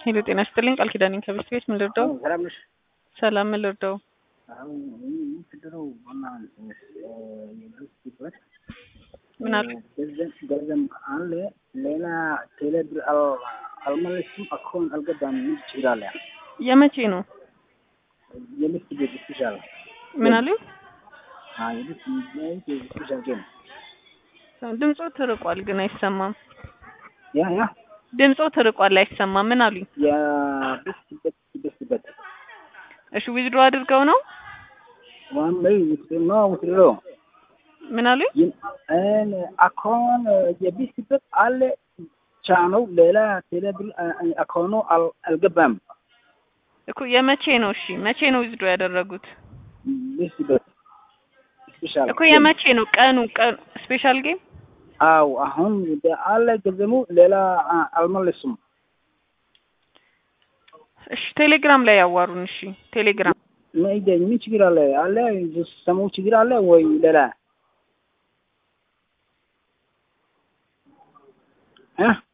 ሄሎ ጤና ይስጥልኝ ቃል ኪዳኔን ከቤት ቤት ምን ልርዳው? ሰላም ነሽ? ሰላም ምን ልርዳው? አሁን የምትድረው ዋና የድርጅት ምን አሉ? ገንዘብ ገንዘብ አለ ሌላ ቴሌብር አል- አልመለስም አካውንት አልገባም ምን ችግር አለ? የመቼ ነው? የልብስ ቤት ስፔሻል ምን አሉ? አዎ የልብስ ቤት ስፔሻል ጌም ድምጾ ትርቋል ግን አይሰማም። ያ ያ ድምጾ ትርቋል አይሰማም። ምን አሉኝ? የልብስ ቤት ልብስ ቤት እሺ ዊዝድሮ አድርገው ነው? ዋን ላይ ውትድሮ ውትድሮ ምን አሉኝ? እን አካውንት የልብስ ቤት አለ ቻነው ሌላ ቴሌብር አካውንቱ አል- አልገባም እኮ የመቼ ነው? እሺ መቼ ነው ዊዝድሮ ያደረጉት? ልብስ ቤት ስፔሻል እኮ የመቼ ነው? ቀኑ ቀኑ ስፔሻል ጌም አው አሁን አለ ገንዘቡ ሌላ አ- አልመለሱም። እሺ ቴሌግራም ላይ ያዋሩን። እሺ ቴሌግራም ምን ምን ችግር አለ? አለ ሰሙ ችግር አለ ወይ ሌላ እ